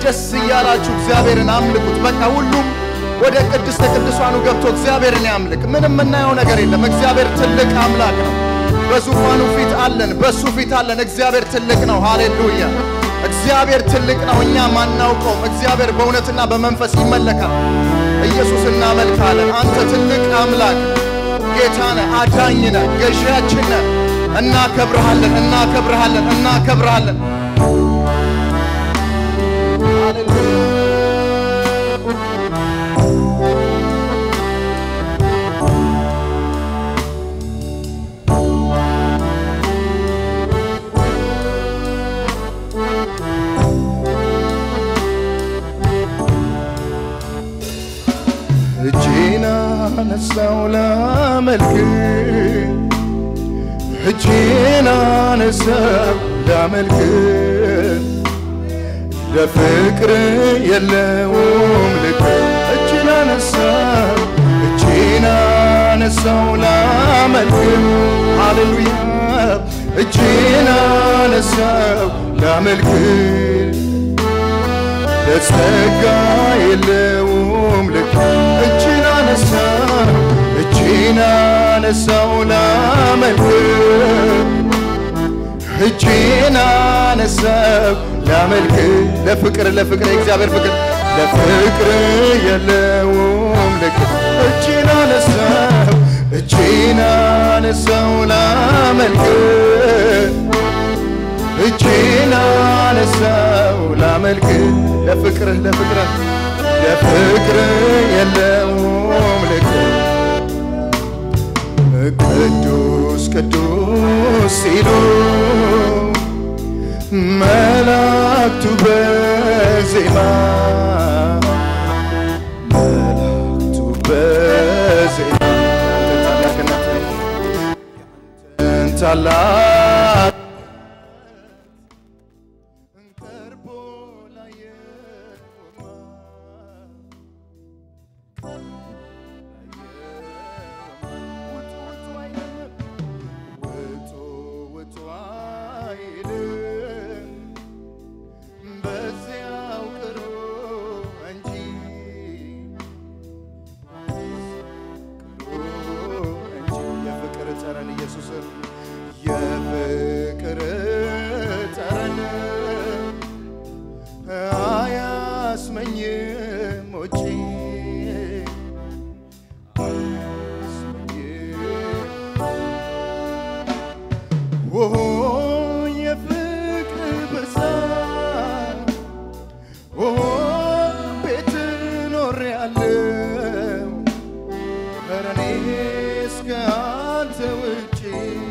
ደስ እያላችሁ እግዚአብሔርን አምልኩት። በቃ ሁሉም ወደ ቅድስተ ቅዱሳኑ ገብቶ እግዚአብሔርን ያምልክ። ምንም የምናየው ነገር የለም። እግዚአብሔር ትልቅ አምላክ ነው። በዙፋኑ ፊት አለን፣ በሱ ፊት አለን። እግዚአብሔር ትልቅ ነው። ሃሌሉያ! እግዚአብሔር ትልቅ ነው። እኛ ማናውቀውም። እግዚአብሔር በእውነትና በመንፈስ ይመለካል። ኢየሱስ እናመልካለን። አንተ ትልቅ አምላክ ጌታ ነህ፣ አዳኝ ነህ፣ ገዢያችን ነህ። እናከብርሃለን፣ እናከብርሃለን፣ እናከብርሃለን። እጄን አነሳው ላመልክ እጄን አነሳው ላመልክ ለፍቅር የለውም ልክ እጄን አነሳው እጄን አነሳው ላመልክ ሃሌሉያ እጄን አነሳው ላመልክ ለጸጋ የለውም ልክ እጅን አነሳው እጅን አነሳው ላመልክ እጅን አነሳው ላመልክ ለፍቅር ለፍቅር የእግዚአብሔር ፍቅር ለፍቅር የለውም ልክ እጅን አነሳው እጅን አነሳው ላመልክ እጄን አነሳው ላመልክ ለፍቅርህ ለፍቅርህ ለፍቅርህ የለውም ልክ ቅዱስ ቅዱስ ሲሉ መላእክቱ በዜማ መላእክቱ በዜማ ታላቅነትን ታላቅ ቀርቦ ላየውማ ውጡ ውጡ አይልም ውጡ ውጡ አይልም በዚያው ቅሩ እንጂ ቅሩ እንጂ የፍቅር ጠረን ኢየሱስን የፍቅር ጠረን አያስመኝም ውጪ ኦ የፍቅር ብዛት ኦ ቤት ኖሬያለሁ ኧረ እኔስ ከአንተ ውጪ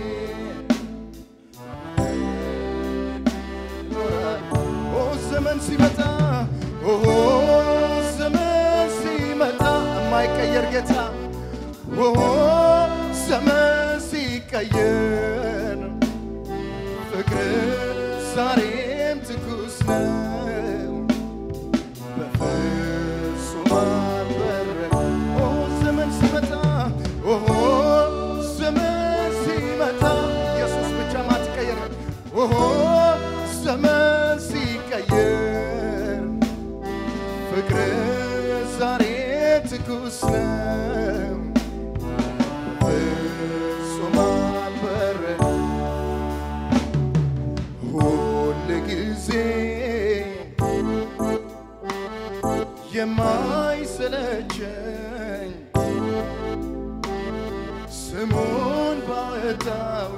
ኦ ዘመን ሲመጣ ኦ ዘመን ሲመጣ የማይቀየር ጌታ ኦ ዘመን ሲቀየር ፍቅር ዛሬም ትኩስ ነው በፍጹም አልበረደም ኦ ዘመን ሲመጣ ኦ ዘመን ሲመጣ ኢየሱስ ብቻ ማትቀየር ኦ ዘመን ሲቀየር ፍቅር ዛሬ ትኩስ ነው ፍጹም አልበረደም ሁል ጊዜ የማይሰለቸኝ ስሙን ባወጣው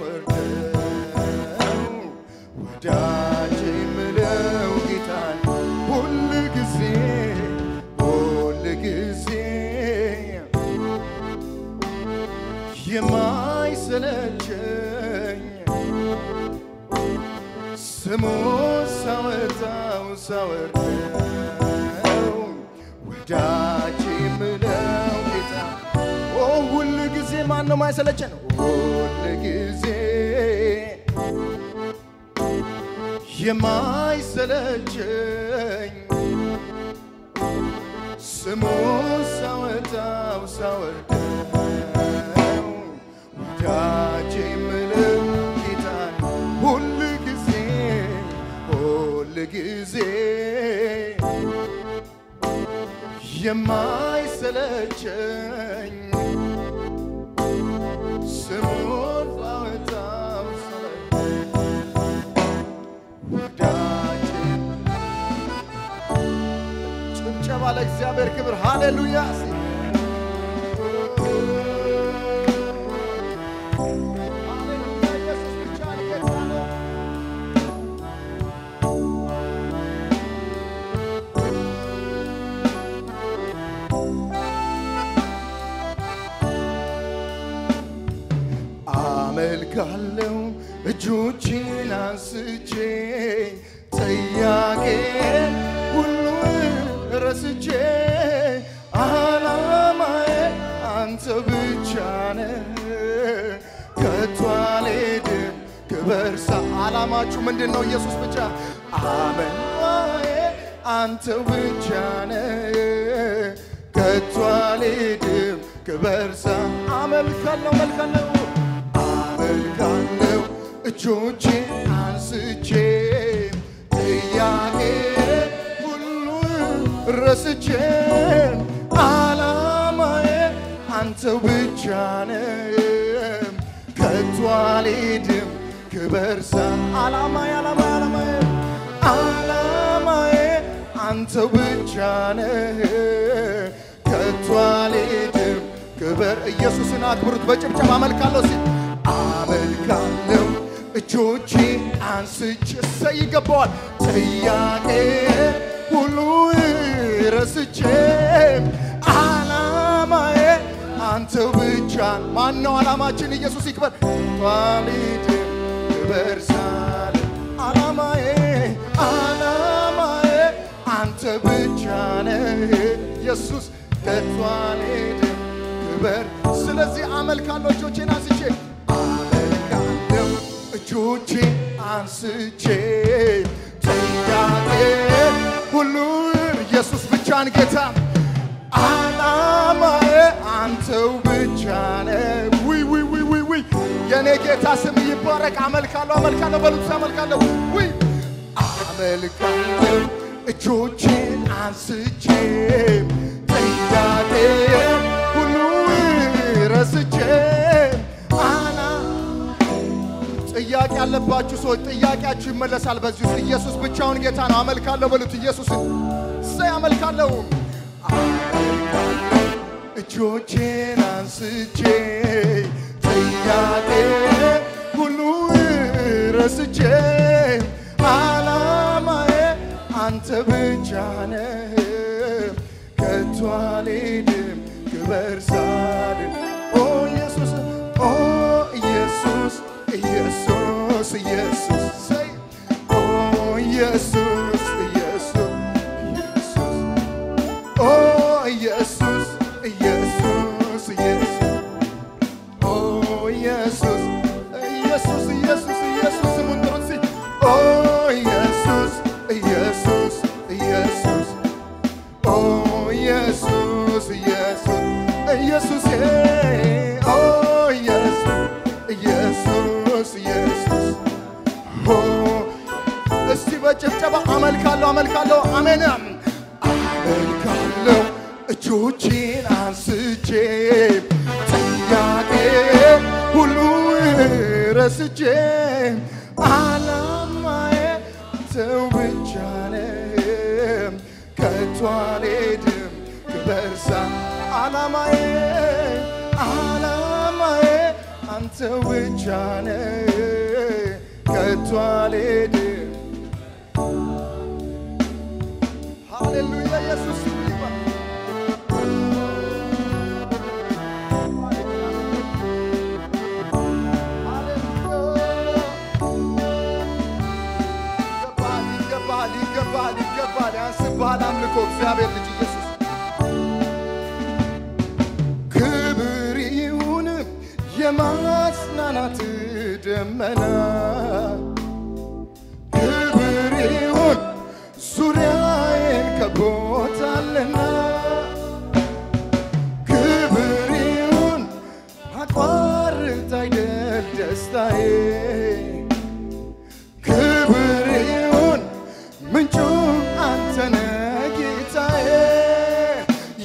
ሳወርደው ወዳጅ የምለው ጌታን ሁል ጊዜ ሁል ጊዜ የማይሰለቸኝ ስሙ ሳወጣው ሳወርደው ወዳጅ የምለው ጌታ ኦ ሁል ጊዜ ማን ነው ማይሰለቸን? ሁል ጊዜ የማይሰለቸኝ ስሙ ሳወጣው ሳወርደው ወዳጅ የምለው ጌታ ሁል ጊዜ ሁል ጊዜ የማይሰለቸኝ ስሙን ባወጣው ሰማይ ወዳጄ ጭብጨባ ለእግዚአብሔር ክብር ሃሌሉያ ሃሌሉያ ኢየሱስ ብቻ ነው ጌታ ነው አመልካለው እጆቼን አንስቼ ጥያቄ ሁሉ ረስቼ አላማዬ አንተ ብቻ ነህ ከቶ አልሄድም ክበር ሳ አላማችሁ ምንድን ነው? ኢየሱስ ብቻ አመልካዬ አንተ ብቻ ነህ ከቶ አልሄድም ክበር ሳ አመልካለሁ መልካለሁ አመልካለሁ እጆቼ አንስቼ ጥያቄ ሁሉ ረስቼ አላማዬ አንተው ብቻ ነህ ከቶ አልሄድም ክበር ሳ አላማዬ አላማዬ አላማዬ አላማዬ አንተው ብቻ ነህ ከቶ አልሄድም ክበር ኢየሱስን አክብሩት በጭብጨባ አመልካለሁ ሲል አመልካለሁ እጆቼ አንስቼ እሰይ ይገባዋል ጥያቄ ሁሉ ረስቼ አላማዬ አንተው ብቻ ማን ነው አላማችን ኢየሱስ ይክበር ቷሊድ ክበር ሳለ አላማዬ አላማዬ አንተ ብቻ ነህ ኢየሱስ ከቷሊድ ክበር ስለዚህ አመልካለሁ እጆቼን አንስቼ አመልካለሁ እጆቼ አንስቼ ጥያቄ ሁሉ ኢየሱስ ብቻን ጌታ አላማዬ አንተው ብቻ ነህ። ውይ ውይ ውይ ውይ ውይ የኔ ጌታ ስም ይባረክ። አመልካለሁ አመልካለሁ በሉት አመልካለሁ ውይ አመልካለሁ እጆቼን አንስቼ ጥያቄ ሁሉ ረስቼ አና ጥያቄ ያለባችሁ ሰዎች ጥያቄያችሁ ይመለሳል። በዚህ ውስጥ ኢየሱስ ብቻውን ጌታ ነው። አመልካለሁ በሉት ኢየሱስን እሰይ አመልካለሁ አመልካለሁ እጆቼን አንስቼ ጥያቄ ሁሉ ረስቼ አላማዬ አንተ ብቻ ነህ ከቶ አልሄድም ክበር ሳልል ኦ ኢየሱስ ኦ ኢየሱስ ኢየሱስ ኢየሱስ ሰይ ኦ ኢየሱስ ኢየሱስ ኢየሱስ ኦ ኢየሱስ ኢየሱስ ኢየሱስ ኦ ኢየሱስ ኢየሱስ ኢየሱስ ኢየሱስ ስሙን ጥሩት እስኪ ኦ ኢየሱስ ኢየሱስ ኢየሱስ ኦ ኢየሱስ ኢየሱስ ኢየሱስ ኦ ኢየሱስ ኢየሱስ ኢየሱስ ኦ እስቲ በጭብጨባ አመልካለሁ አመልካለሁ አሜን አመልካለሁ እጆቼን አንስቼ ጥያቄ ሁሉ ረስቼ አላማዬ ተው ብቻ ነህ ከቶ አልሄድም ክበርሳ አላማዬ አላማዬ አንተው ብቻ ነህ ከቶ አልሄድም ሃሌሉያ ኢየሱስ ስሙ ይባረክ። ይገባል ይገባል ይገባል ይገባል ያንስብሃል አምልኮ እግዚአብሔር ልጅ ኢየሱስ ክብር ይሁን የማጽናናት ደመና ክብር ይሁን ዙሪያዬን ከቦታልና ክብር ይሁን አቋርጥ አይደል ደስታዬ ክብር ይሁን ምንጩ አንተነ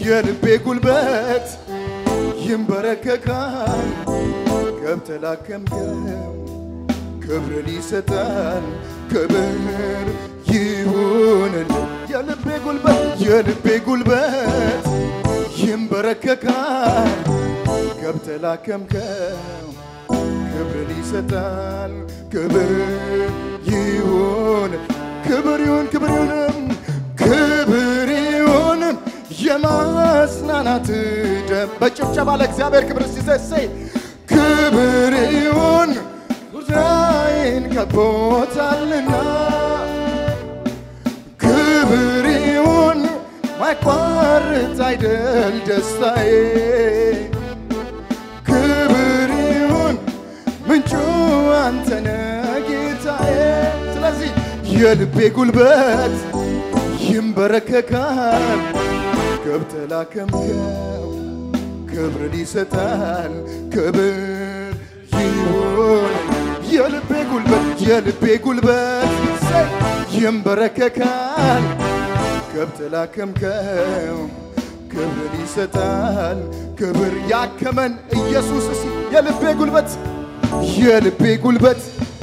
የልቤ ጉልበት ይንበረከካል ገብተህ ላከምከው ክብርን ይሰጣል ክብር ይሁንልን የልቤ ጉልበት የልቤ ጉልበት ይንበረከካል ገብተህ ላከምከው ክብርን ይሰጣል ክብር ይሁን ክብር ይሁን ክብር ይሁንም ክብር ይሁንም የማጽናናት ደም በጭብጨባ ለእግዚአብሔር ክብር ሲሰሰይ ክብር ይሁን ጉዳይን ከቦታልና ክብር ይሁን ማይቋርጥ አይደል ደስታዬ ክብር ይሁን ምንጩ አንተነ ጌታዬ ስለዚህ የልቤ ጉልበት ይንበረከካል ገብተህ ላከምከው ክብርን ይሰጣል ክብር ይሁን የልቤ ጉልበት የልቤ ጉልበት ሰይ ይንበረከካል ገብተህ ላከምከው ክብርን ይሰጣል ክብር ያከመን ኢየሱስ እሲ የልቤ ጉልበት የልቤ ጉልበት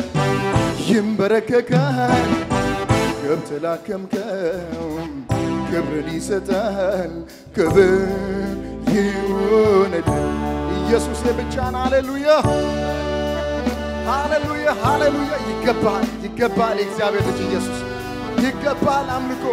ይንበረከካል ገብተህ ላከምከው ክብርን ይሰጣል ክብር ይሁንልን ኢየሱስ የብቻን ሃሌሉያ ሃሌሉያ ሃሌሉያ ይገባል ይገባል የእግዚአብሔር ልጅ ኢየሱስ ይገባል አምልኮ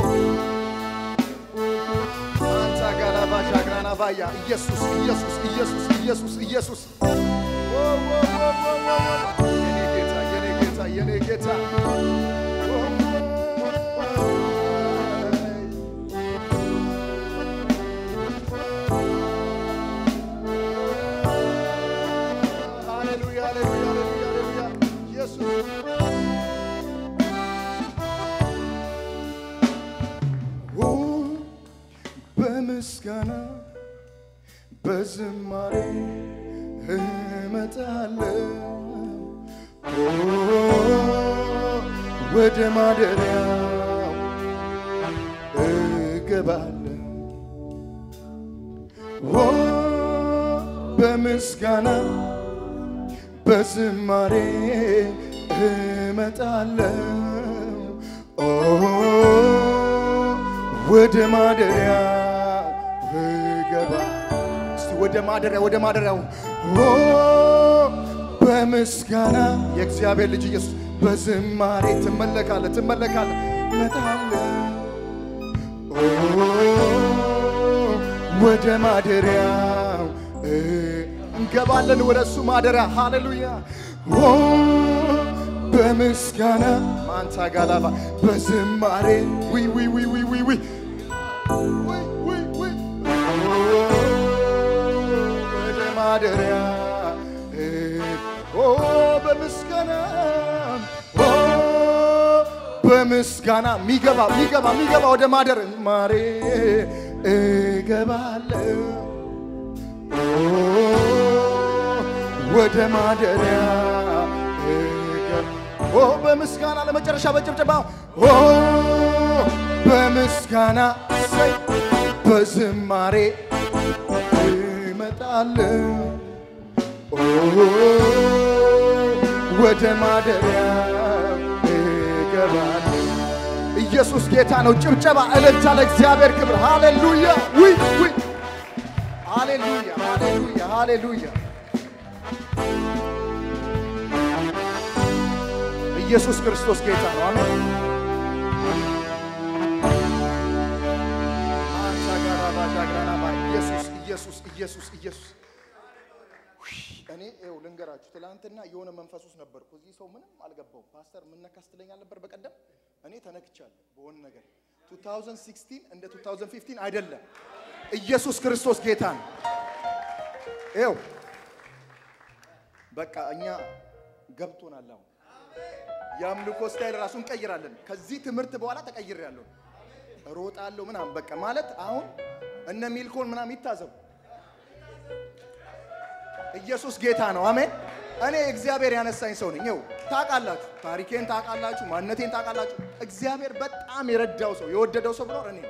አንታ ጋላባ ሻግራና ባያ ኢየሱስ ኢየሱስ ኢየሱስ ኢየሱስ ኢየሱስ ኦ ኦ ኦ ኦ ኦ የኔ ጌታ የኔ ጌታ የኔ ጌታ ኦ ሃሌሉያ ሃሌሉያ ሃሌሉያ ሃሌሉያ ኢየሱስ ኦ በምስጋና በዝማሬ እመጣለሁ ኦ ወደ ማደሪያው እገባለሁ ኦ በምስጋና በዝማሬ እመጣለሁ ኦ ወደ ማደሪያ እገባ እስቲ ወደ ማደሪያ ወደ ማደሪያው ኦ በምስጋና የእግዚአብሔር ልጅ ኢየሱስ በዝማሬ ትመለካለ ትመለካለ እመጣለሁ ኦ ወደ ማደሪያው እ- እንገባለን ወደ እሱ ማደሪያ ሃሌሉያ ኦ በምስጋና ማንታ ጋላባ በዝማሬ ዊ ዊ ዊ ዊ ዊ ዊ ዊ ዊ ዊ ኦ ወደ ማደሪያ እ- ኦ በምስጋና ኦ በምስጋና ሚገባ ሚገባ ሚገባ ወደ ማደር ማሬ እገባለሁ ወደ ማደሪያ እገባ- ኦ በምስጋና ለመጨረሻ በጭብጨባ ኦ በምስጋና ሰይ በዝማሬ እመጣለሁ ኦ ወደ ማደሪያ እገባለሁ ኢየሱስ ጌታ ነው። ጭብጨባ፣ እልልታ ለእግዚአብሔር ክብር። ሃሌሉያ ውይ ውይ ሃሌሉያ ሃሌሉያ ሃሌሉያ ኢየሱስ ክርስቶስ ጌታ ነው። አሜን። አንሳ ጋራ ባጃ ግራና ባ ኢየሱስ ኢየሱስ ኢየሱስ ኢየሱስ ውይ፣ እኔ ይኸው ልንገራችሁ፣ ትላንትና የሆነ መንፈስ ውስጥ ነበርኩ። እዚህ ሰው ምንም አልገባው። ፓስተር ምን ነካስ ትለኛል ነበር በቀደም። እኔ ተነክቻለሁ በሆነ ነገር 2016 እንደ 2015 አይደለም። ኢየሱስ ክርስቶስ ጌታ ነው። ይኸው በቃ እኛ ገብቶናል። አሁን የአምልኮ ስታይል ራሱ እንቀይራለን። ከዚህ ትምህርት በኋላ ተቀይሬያለሁ። እሮጣለሁ ምናምን በቃ ማለት አሁን እነ ሚልኮን ምናምን ይታዘቡ። ኢየሱስ ጌታ ነው። አሜን። እኔ እግዚአብሔር ያነሳኝ ሰው ነኝ። ይኸው ታውቃላችሁ፣ ታሪኬን ታውቃላችሁ፣ ማንነቴን ታውቃላችሁ። እግዚአብሔር በጣም የረዳው ሰው የወደደው ሰው ብኖር እኔ ነኝ።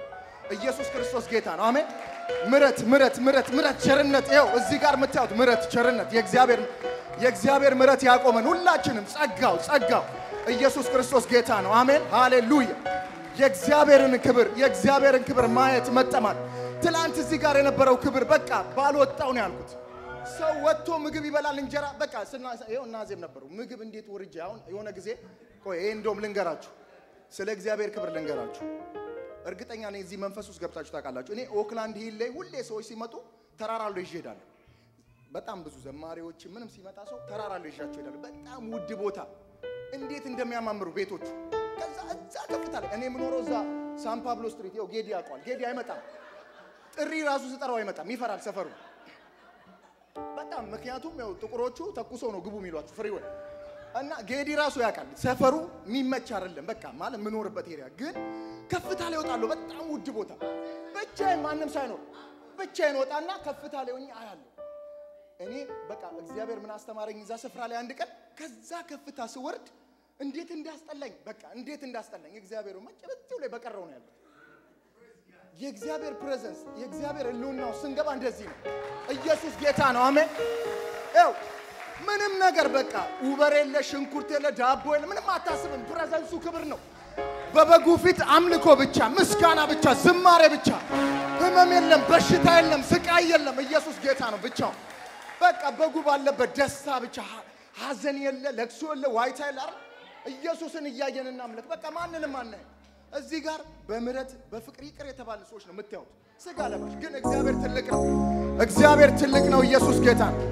ኢየሱስ ክርስቶስ ጌታ ነው። አሜን። ምረት ምረት ምረት ምረት ቸርነት፣ ይኸው እዚህ ጋር የምታዩት ምረት ቸርነት፣ የእግዚአብሔር የእግዚአብሔር ምረት ያቆመን ሁላችንም፣ ጸጋው ጸጋው ኢየሱስ ክርስቶስ ጌታ ነው። አሜን ሃሌሉያ። የእግዚአብሔርን ክብር የእግዚአብሔርን ክብር ማየት መጠማት። ትላንት እዚህ ጋር የነበረው ክብር በቃ ባልወጣው ነው ያልኩት። ሰው ወጥቶ ምግብ ይበላል እንጀራ በቃ ስና ይኸው እናዜም ነበሩ ምግብ እንዴት ወርጄ አሁን የሆነ ጊዜ ቆይ ይሄ እንደውም ልንገራችሁ ስለ እግዚአብሔር ክብር ልንገራችሁ። እርግጠኛ ነኝ እዚህ መንፈስ ውስጥ ገብታችሁ ታውቃላችሁ። እኔ ኦክላንድ ሂል ላይ ሁሌ ሰዎች ሲመጡ ተራራ ላይ ይዤ እሄዳለሁ። በጣም ብዙ ዘማሪዎች ምንም ሲመጣ ሰው ተራራ ላይ ይዣቸው እሄዳለሁ። በጣም ውድ ቦታ እንዴት እንደሚያማምሩ ቤቶቹ። ከዛ እዛ ከፍታ ላይ እኔ የምኖረው እዛ ሳን ፓብሎ ስትሪት ይኸው ጌዲ ያውቀዋል። ጌዲ አይመጣም፣ ጥሪ ራሱ ስጠራው አይመጣም፣ ይፈራል ሰፈሩ በጣም ምክንያቱም ያው ጥቁሮቹ ተኩሶ ነው ግቡ የሚሏችሁ ፍሪዌይ እና ጌዲ ራሱ ያውቃል ሰፈሩ የሚመች አይደለም። በቃ ማለት የምኖርበት ኤሪያ ግን ከፍታ ላይ እወጣለሁ። በጣም ውድ ቦታ ብቻዬን ማንም ሳይኖር ብቻዬን ወጣና ከፍታ ላይ ሆኜ አያለሁ። እኔ በቃ እግዚአብሔር ምን አስተማረኝ እዛ ስፍራ ላይ አንድ ቀን ከዛ ከፍታ ስወርድ እንዴት እንዳስጠላኝ በቃ እንዴት እንዳስጠላኝ እግዚአብሔር መጨበጭው ላይ በቀረው ነው ያለው። የእግዚአብሔር ፕሬዘንስ የእግዚአብሔር ህልውናው ስንገባ እንደዚህ ነው። ኢየሱስ ጌታ ነው። አሜን። ያው ምንም ነገር በቃ ውበር የለ ሽንኩርት የለ ዳቦ የለ ምንም አታስብም። ፕሬዘንሱ ክብር ነው። በበጉ ፊት አምልኮ ብቻ፣ ምስጋና ብቻ፣ ዝማሬ ብቻ። ህመም የለም፣ በሽታ የለም፣ ስቃይ የለም። ኢየሱስ ጌታ ነው ብቻው። በቃ በጉ ባለበት ደስታ ብቻ፣ ሀዘን የለ፣ ለቅሶ የለ፣ ዋይታ የለ። አይደል? ኢየሱስን እያየን እናምልክ። በቃ ማንንም አናየም። እዚህ ጋር በምሕረት በፍቅር ይቅር የተባለ ሰዎች ነው የምታዩት። ስጋ ለባሽ ግን እግዚአብሔር ትልቅ ነው። እግዚአብሔር ትልቅ ነው። ኢየሱስ ጌታ ነው።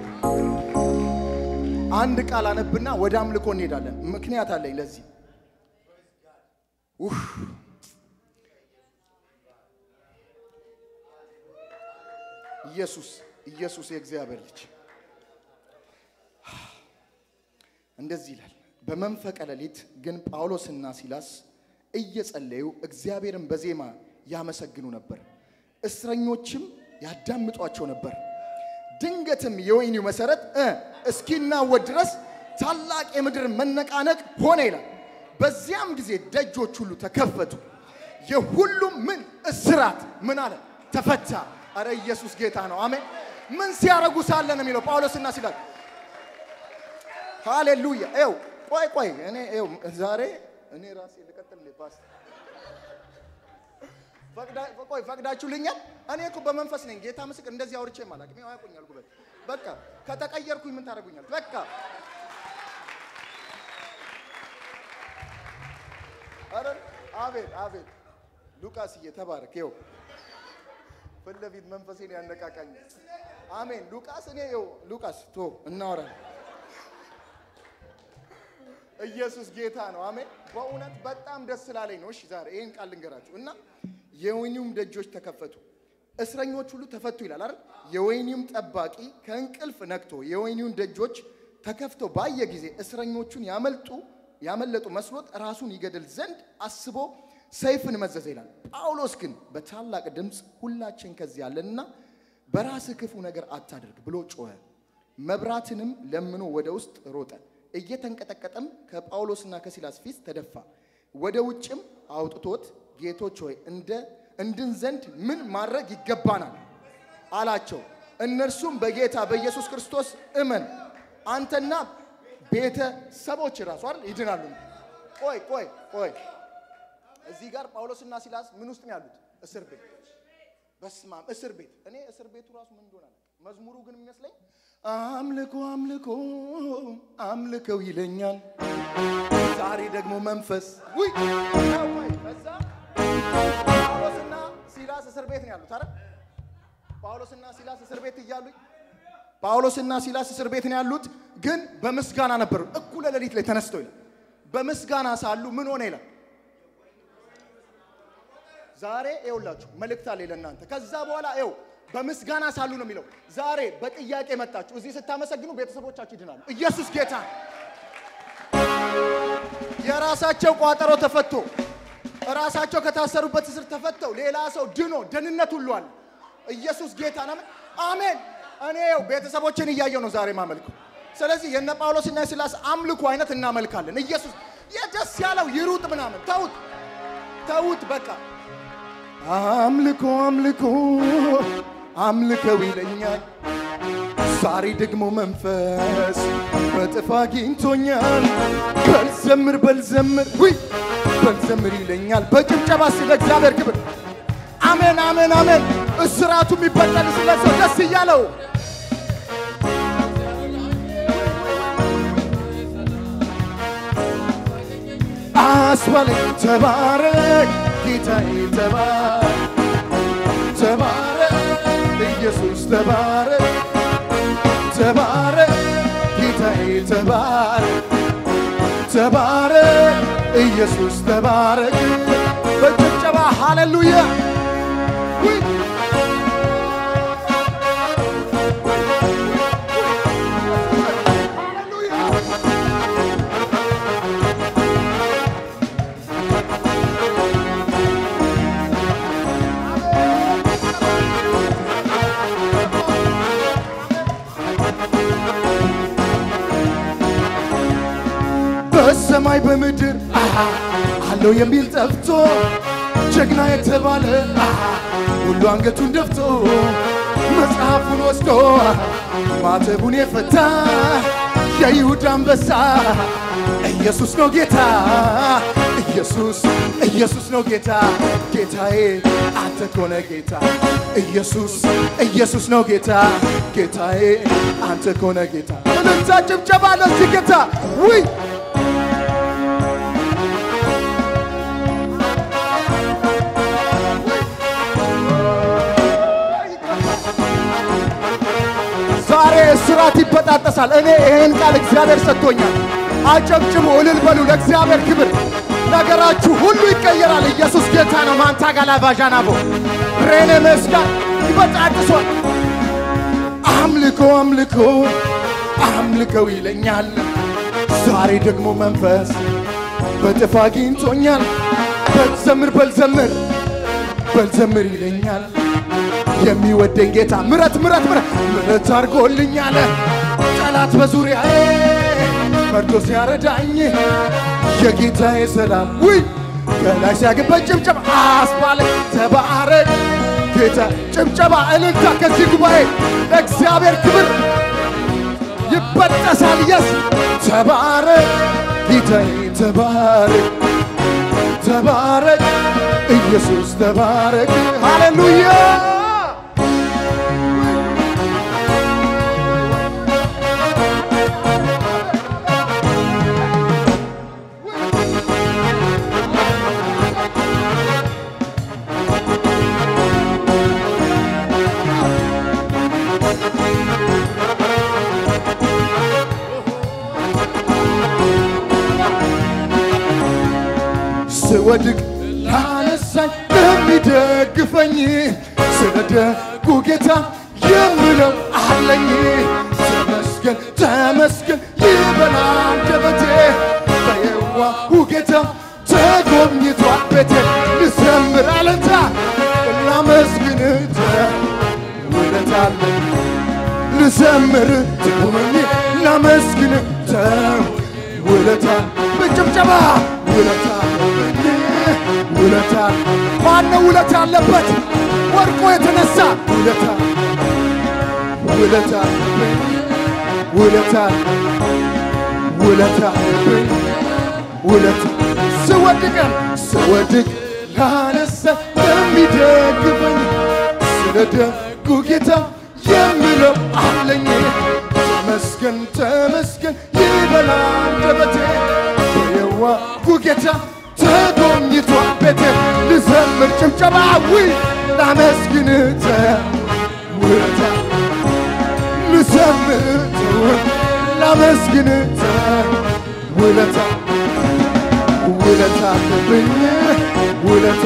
አንድ ቃል አነብና ወደ አምልኮ እንሄዳለን። ምክንያት አለኝ ለዚህ። ኡፍ ኢየሱስ ኢየሱስ የእግዚአብሔር ልጅ እንደዚህ ይላል። በመንፈቀ ሌሊት ግን ጳውሎስና ሲላስ እየጸለዩ እግዚአብሔርን በዜማ ያመሰግኑ ነበር፣ እስረኞችም ያዳምጧቸው ነበር። ድንገትም የወህኒው መሰረት እ እስኪናወጥ ድረስ ታላቅ የምድር መነቃነቅ ሆነ ይላል። በዚያም ጊዜ ደጆች ሁሉ ተከፈቱ፣ የሁሉም ምን እስራት ምን አለ ተፈታ። አረ ኢየሱስ ጌታ ነው። አሜን። ምን ሲያረጉ ሳለ ነው የሚለው ጳውሎስና ሲላስ። ሃሌሉያ። ይኸው ቆይ ቆይ እኔ ይኸው ዛሬ እኔ ራሴ ልቀጥል ፓስት ቆይ ፈቅዳችሁልኛል? እኔ እኮ በመንፈስ ነኝ። ጌታ ምስክር እንደዚህ አውርቼ ማላቅ ነው ያውቁኛል። ጉበት በቃ ከተቀየርኩኝ ምን ታደርጉኛል? በቃ አረ አቤት አቤት ሉቃስዬ ተባረክ። ይኸው ፊት ለፊት መንፈሴን ያነቃቃኝ። አሜን ሉቃስ እኔ ይኸው ሉቃስ ቶ እናወራለን። ኢየሱስ ጌታ ነው። አሜን። በእውነት በጣም ደስ ስላለኝ ነው። እሺ ዛሬ ይህን ቃል ልንገራችሁ እና የወህኒውም ደጆች ተከፈቱ፣ እስረኞች ሁሉ ተፈቱ ይላል አይደል? የወህኒውም ጠባቂ ከእንቅልፍ ነቅቶ የወህኒውን ደጆች ተከፍተው ባየ ጊዜ እስረኞቹን ያመልጡ ያመለጡ መስሎት ራሱን ይገድል ዘንድ አስቦ ሰይፍን መዘዘ ይላል። ጳውሎስ ግን በታላቅ ድምፅ ሁላችን ከዚህ ያለንና በራስህ ክፉ ነገር አታድርግ ብሎ ጮኸ። መብራትንም ለምኖ ወደ ውስጥ ሮጠ። እየተንቀጠቀጠም ከጳውሎስና ከሲላስ ፊት ተደፋ። ወደ ውጭም አውጥቶት ጌቶች ሆይ እንደ እንድን ዘንድ ምን ማድረግ ይገባናል አላቸው። እነርሱም በጌታ በኢየሱስ ክርስቶስ እመን አንተና ቤተሰቦች ራሱ አይደል ይድናሉ። ቆይ ቆይ ቆይ እዚህ ጋር ጳውሎስና ሲላስ ምን ውስጥ ነው ያሉት? እስር ቤት። በስማም እስር ቤት። እኔ እስር ቤቱ ራሱ ምን እንደሆነ አላውቅም። መዝሙሩ ግን የሚመስለኝ አምልኮ አምልኮ አምልከው ይለኛል። ዛሬ ደግሞ መንፈስ ውይ ነው ወይ ከዛ ጳውሎስና ሲላስ እስር ቤት ነው ያሉት አይደል? ጳውሎስና ሲላስ እስር ቤት እያሉ ጳውሎስና ሲላስ እስር ቤት ነው ያሉት፣ ግን በምስጋና ነበሩ። እኩለ ሌሊት ላይ ተነስተው ይላል በምስጋና ሳሉ ምን ሆነ ይላል። ዛሬ ይኸውላችሁ መልእክት አለ ለእናንተ። ከዛ በኋላ ይኸው በምስጋና ሳሉ ነው የሚለው። ዛሬ በጥያቄ መጣችሁ እዚህ ስታመሰግኑ ቤተሰቦቻችሁ ይድናሉ። ኢየሱስ ጌታ የራሳቸው ቋጠሮ ተፈቶ ራሳቸው ከታሰሩበት እስር ተፈተው ሌላ ሰው ድኖ ደህንነት ሁሉ አለ። ኢየሱስ ጌታ ነው። አሜን። እኔ ይኸው ቤተሰቦችን እያየው ነው ዛሬ ማመልከው። ስለዚህ የነ ጳውሎስና የሲላስ አምልኮ አይነት እናመልካለን። ኢየሱስ የደስ ያለው ይሩጥ ምናምን ተውት፣ ተውት በቃ አምልኮ አምልኮ አምልከው ይለኛል ዛሬ ደግሞ መንፈስ በጥፍ አግኝቶኛል። በልዘምር በልዘምር ውይ በልዘምር ይለኛል በጭብጨባ ስለ እግዚአብሔር ክብር አሜን አሜን አሜን። እስራቱ የሚበጠል ስለ ሰው ደስ እያለው አስባለኝ ተባረክ ጌታዬ ተባረክ ተባረክ ኢየሱስ ተባረክ ተባረክ ጌታዬ ተባረክ ተባረክ ኢየሱስ ተባረክ በጭብጨባ ሃሌሉያ ውይ! በሰማይ በምድር አሃ አለው የሚል ጠፍቶ ጀግና የተባለ አሃ ሁሉ አንገቱን ደፍቶ መጽሐፉን ወስዶ ማተቡን የፈታ የይሁዳ አንበሳ ኢየሱስ ነው ጌታ ኢየሱስ ኢየሱስ ነው ጌታ ጌታዬ አንተ ኮነ ጌታ ኢየሱስ ኢየሱስ ነው ጌታ ጌታዬ አንተ ኮነ ጌታ እልልታ ጭብጨባ ለዚህ ጌታ ውይ ዛሬ እስራት ይበጣጠሳል። እኔ ይህን ቃል እግዚአብሔር ሰጥቶኛል። አጨብጭቡ፣ እልል በሉ ለእግዚአብሔር ክብር። ነገራችሁ ሁሉ ይቀየራል። ኢየሱስ ጌታ ነው። ማንታ ጋላ ባዣናቦ ሬኔ መስጋን ይበጣጥሷል። አምልኮ አምልኮ አምልከው ይለኛል። ዛሬ ደግሞ መንፈስ በጥፍ አግኝቶኛል። በልዘምር በልዘምር በልዘምር ይለኛል የሚወደኝ ጌታ ምረት ምረት ምረት ምረት አድርጎልኛል። ጠላት በዙሪያዬ መርዶ ሲያረዳኝ የጌታዬ ሰላም ውይ ከላይ ሲያገባኝ ጭብጨባ አስባለ ተባረክ ጌታ ጭብጨባ እልልታ ከዚህ ጉባኤ ለእግዚአብሔር ክብር ይበጠሳል። የስ ተባረክ ጌታዬ ተባረክ ተባረክ ኢየሱስ ተባረክ ሃሌሉያ ስወድቅ ላነሳኝ ለሚደግፈኝ ስለ ደጉ ጌታ የምለው አለኝ። ተመስገን ተመስገን ይበል አንደበቴ በየዋሁ ጌታ ተጎብኝቷል ቤቴ ልዘምር አለንታ ላመስግን ውለት አለኝ ልዘምር ትጉመኝ ላመስግን ውለታ በጭብጨባ ውለታ ውለታ ማነው ውለታ ያለበት ወርቆ የተነሳ ውለታ ውለታ ውለታ ውለታ ውለታ ስወድቅም ስወድቅ ላነሳ የሚደግፈኝ ስለ ደጉ ጌታ የምለው አለኝ ተመስገን ተመስገን ይበላ አንደበቴ የዋሁ ጌታ ተጎብኝቷል ቤቴ ልዘምር ጭብጨባዊ ላመስግን ውለታ ልዘምር ላመስግን ውለታ ውለታ አለብኝ ውለታ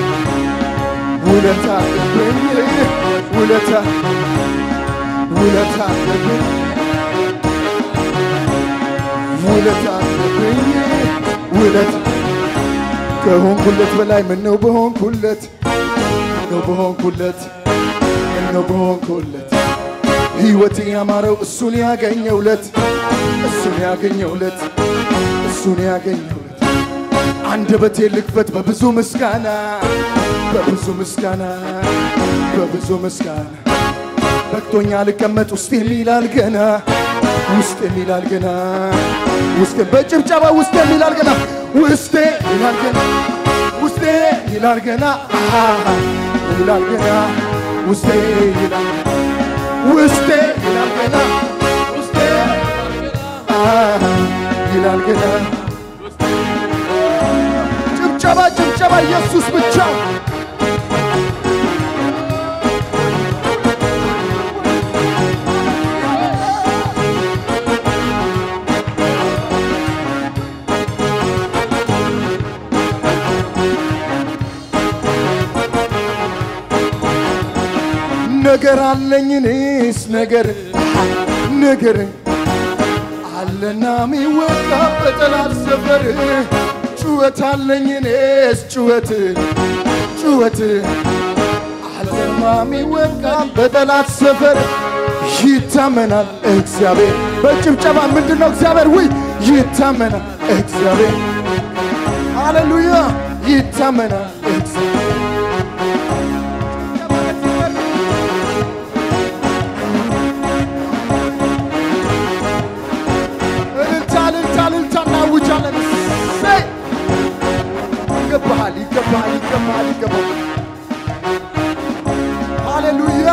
ውለታ አለብኝ ውለታ ውለታ አለብኝ ውለታ አለብኝ ውለታ ከሆንኩለት በላይ ምነው በሆንኩለት ምነው በሆንኩለት ምነው በሆንኩለት ሕይወቴ ያማረው እሱን ያገኘውለት እሱን ያገኘውለት እሱን ያገኘውለት አንደበቴ ልክፈት በብዙ ምስጋና በብዙ ምስጋና በብዙ ምስጋና በቅቶኛ ልቀመጥ ውስጥ የሚላል ገና ውስጥ የሚላል ገና ውስጥ በጭብጨባ ውስጥ የሚላል ገና ውስጤ ይላል ገና ውስጤ ይላል ገና አሃ ይላል ገና ውስጤ ይላል ውስጤ ይላል ገና ውስጤ አሃ ይላል ገና ጭብጨባ ጭብጨባ ኢየሱስ ብቻ ነገር አለኝ እኔስ ነገር ነገር አለና ሚወቃ በጠላት ሰፈር ጩኸት አለኝ እኔስ ጩኸት ጩኸት አለማ ሚወቃ በጠላት ሰፈር ይታመናል እግዚአብሔር በጭብጨባ ምንድን ነው እግዚአብሔር ውይ ይታመናል እግዚአብሔር ሃሌሉያ ይታመናል እግዚአብሔር እልልታ እልልታ እልልታ እናውጃለን። እሰይ! ይገባሃል ይገባሃል ይገባሃል ይገባሃል። ሃሌሉያ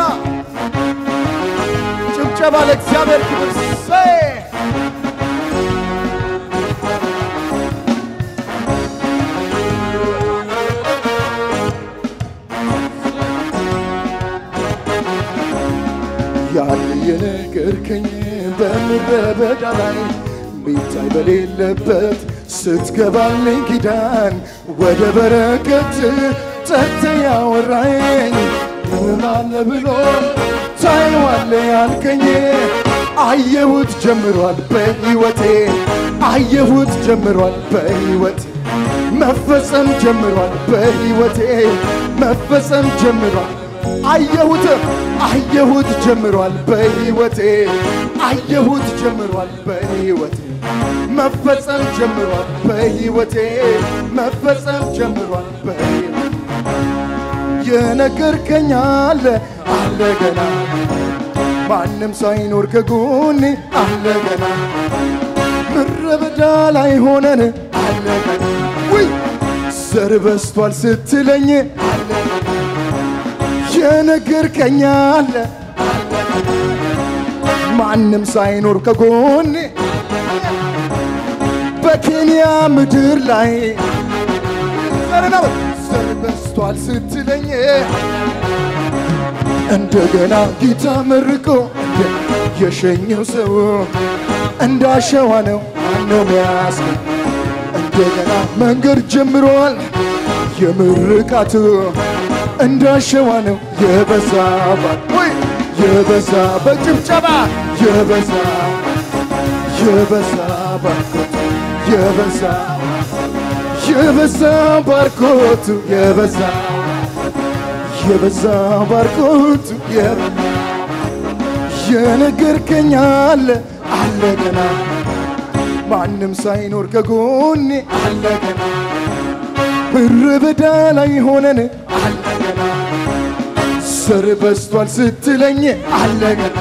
ጭብጨባ ለእግዚአብሔር ክብር። እሰይ! ያን የነገርከኝ በምድረ በዳ ላይ ሚታይ በሌለበት ስትገባልኝ ኪዳን ወደ በረከት ጠርተ ያወራኝ ምናለ ብሎ ታይዋለ ያልከኝ አየሁት ጀምሯል በሕይወቴ አየሁት ጀምሯል በሕይወቴ መፈጸም ጀምሯል በሕይወቴ መፈጸም ጀምሯል አየሁት አየሁት ጀምሯል በሕይወቴ አየሁት ጀምሯል በሕይወቴ መፈጸም ጀምሯል በሕይወቴ መፈጸም ጀምሯል በሕይወቴ የነገርከኝ አለ አለ ገና ማንም ሳይኖር ከጎኔ አለ ገና ምድረ በዳ ላይ ሆነን አለ ገና ውይ ዘር በስቷል ስትለኝ አለ ገና የነገርከኝ አለ ማንም ሳይኖር ከጎኔ በኬንያ ምድር ላይ ዘርና ዘር በስቷል ስትለኝ እንደገና ጌታ መርቆ የሸኘው ሰው እንዳሸዋ ነው ማነው ሚያስ እንደገና መንገድ ጀምሯል የምርቃቱ እንዳሸዋ ነው የበዛ ወይ የበዛ በጭብጨባ የበዛ የበዛ ባርኮት የበዛ የበዛ ባርኮቱ የበዛ የበዛ ባርኮቱ የነገርከኝ አለ አለ ገና ማንም ሳይኖር ከጎኔ አለ ገና ምድረ በዳ ላይ ሆነን አለ ገና ስር በስቷል ስትለኝ አለ ገና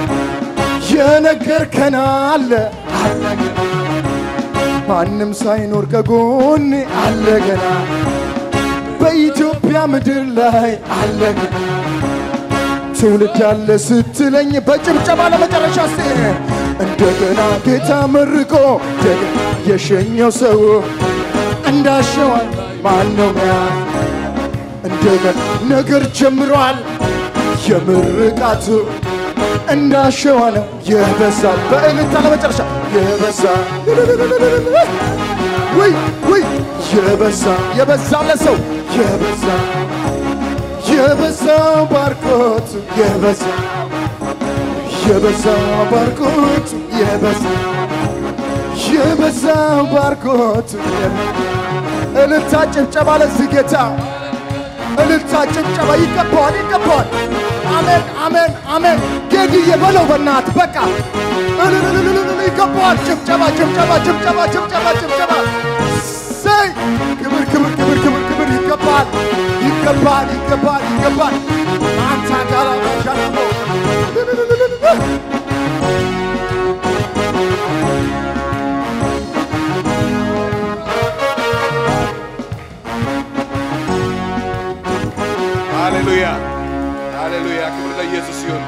የነገርከን አለ አለ ገና ማንም ሳይኖር ከጎኔ አለ ገና በኢትዮጵያ ምድር ላይ አለ ገና ትውልድ ያለ ስትለኝ በጭብጨባ ለመጨረሻ ስ እንደገና ጌታ መርቆ እንደገና የሸኘው ሰው እንዳሸዋል ማነው ሚያ እንደገና ነገር ጀምሯል የምርቃቱ እንዳሸዋ ነው የበዛ በእልልታ ለመጨረሻ የበዛ ውይ ውይ የበዛ የበዛ ለሰው የበዛ የበዛ ባርኮት የበዛ የበዛ ባርኮት የበዛ የበዛ ባርኮት እልልታ ጭብጨባ ለዚህ ጌታ እልልታ ጭብጨባ ይገባዋል ይገባዋል አሜን አሜን አሜን ጌድዬ በለው በናት በቃ እልልልልልል ይገባዋል ጭብጨባ ጭብጨባ ጭብጨባ ጭብጨባ ጭብጨባ እሰይ ክብር ክብር ክብር ክብር ክብር ይገባል ይገባል ይገባል ይገባል አንተ ጋራ ሻለሞ ሃሌሉያ ሃሌሉያ፣ ክብር ለኢየሱስ ይሁን።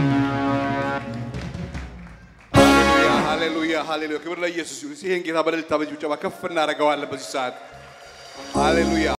ሃሌሉያ ሃሌሉያ ሃሌሉያ፣ ክብር ለኢየሱስ ይሁን። ይህን ጌታ በእልልታ በጭብጨባ ከፍ እናደርገዋለን በዚህ ሰዓት። ሃሌሉያ